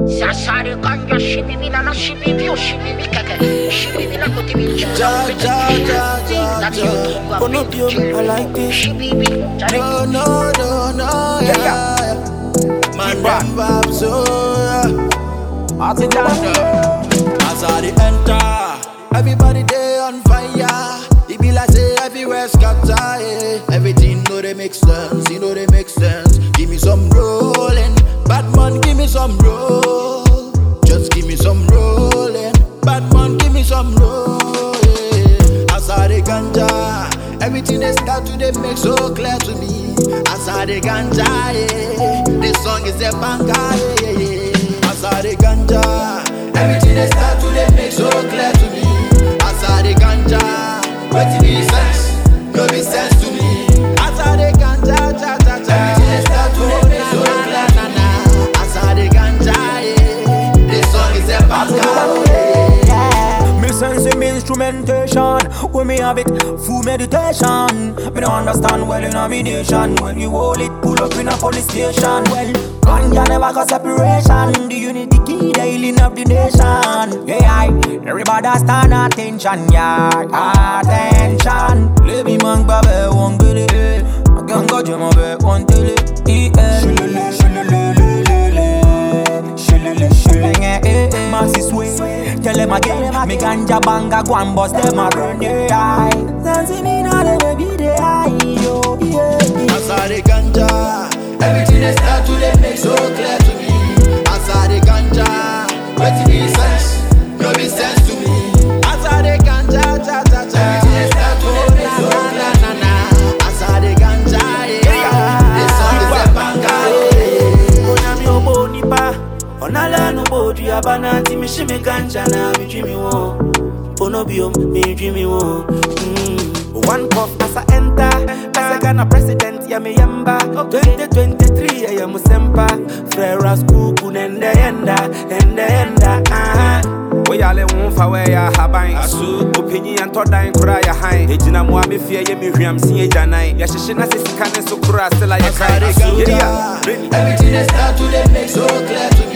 Sasare kanya shibibi na na shibibi o shibibi keke. Shibibi na kote bi Ja, ja, ja, ja, That's ja. your king of Gonna be it. I like this. Shibibi. No, Jare. no, no, no, yeah. yeah. Man, Keep back. them vibes, so yeah. Altogether. As I dey enter, everybody dey on fire. It be like say everywhere scatter. Yeah. Everything know they make sense, you know they make sense. Give me some rolling, Batman, give me some roll. Just give me some rolling, Batman, give me some roll. Yeah. As I dey ganja, everything they start to they make so clear to me. As I dey ganja, yeah. this song is a banger. Yeah, yeah, yeah. As I dey ganja, everything they start to they make so clear to me. As I dey ganja, wetin be sense? No be sense to me. As I dey ganja, cha cha cha, everything they start to they make so clear to me. As I dey ganja, yeah, this song is a banger. Yeah. Me sense him instrumentation When me have it, full meditation Me don't understand well in a me nation When you hold it, pull up in a police station Well, ganja never got separation The unity key, the healing of the nation Yeah, I, everybody stand attention, yeah Attention Lebi man babe, one gele Ganga jema be, one tele E-L Shilele, shilele, lele Shilele, shilele, eh, eh Masses way Tell them again, me ganja banga go and bust them a burn their eye Dancing in all the baby they eye, yo, yeah As I dey ganja, everything they start to they make so clear to me. As I dey ganja, wetin be sense? No be sense to me. As I dey ganja, cha cha cha, everything they start to they make so clear na na. As I dey ganja, yeah, this song is a banger. yeah. onyame obo nipa ɔnala no bɔ odua ba na nti mehye me ganja na medwi me wɔ onobio medwi me wɔ Mm. one puff as I enter As Ghana president ya me yamba 2023 ya ya musempa Frera skuku nende yenda Nende yenda aha woyale wo mfa wɔɛyɛ ahaban aso ɔpanyi yɛntɔ dan kora yɛ han ɛgyina mmoa bɛfie yɛ mehwiamse agyanan yɛhyehye na sɛ sika ne so kora sela As I dey yɛkae ganja, everything they start to they make so clear to